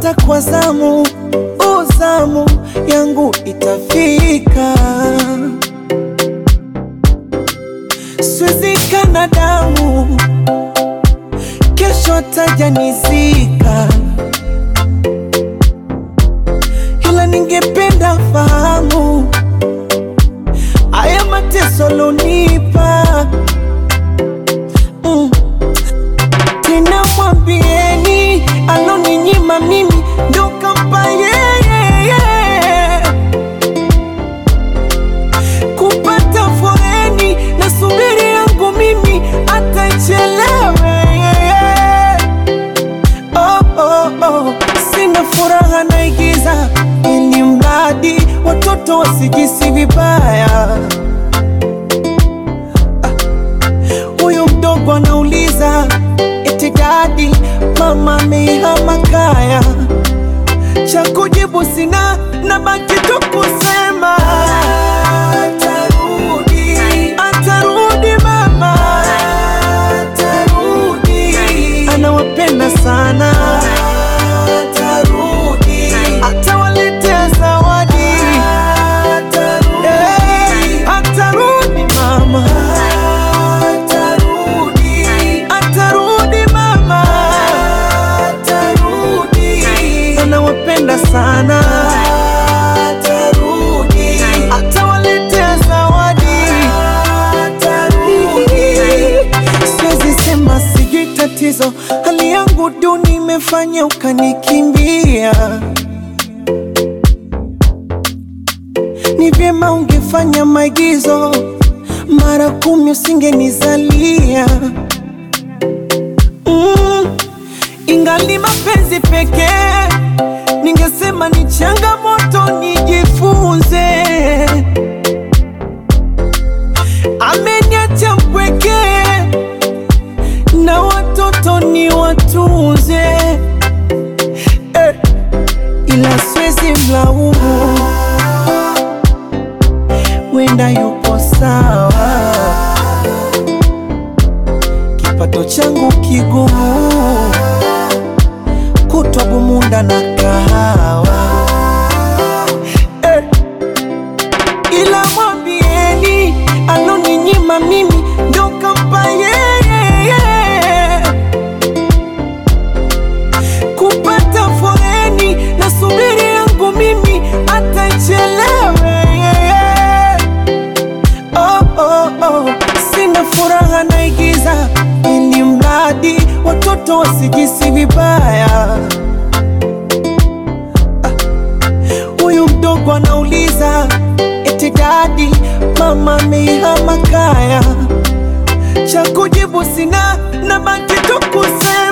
hata kwa zamu, uzamu yangu itafika. Siwezi kana damu, kesho tajanizika, ila ningependa fahamu haya mateso lonipa mm. Tena mwambieni aloninyima mimi ndo kampa yeye kupata foreni na subiri yangu mimi atachelewe oh, oh, oh. Sina furaha naigiza ili mradi watoto wasijisi vibaya. Huyu mdogo anauliza eti dadi, mama amehama kaya. Cha kujibu sina, nabaki tu kusema atarudi, atarudi mama, atarudi, anawapenda sana, atarudi, atawaletea zawadi, atarudi, atarudi mama, atarudi, atarudi mama, atarudi, anawapenda sana, atarudi, atawaletea zawadi, atarudi. Siwezi sema sijui tatizo, hali yangu duni imefanya ukanikimbia. Ni vyema ungefanya maigizo mara kumi, usingenizalia mm. Ingali mapenzi pekee, ningesema ni changamoto, nijifunze. Ameniacha mpweke na watoto ni watunze eh, ila siwezi mlaumu, wenda yupo sawa, kipato changu kigumu, kutwa bumunda na kahawa eh, ila mwambieni aloninyima mimi ndo kampa yeye kupata foreni na subiri yangu mimi atachelewe oh, oh, oh. Sina furaha naigiza ili mradi watoto wasijisi vibaya. Huyu mdogo anauliza eti dadi, mama amehama kaya. Cha kujibu sina, nabaki tu kusema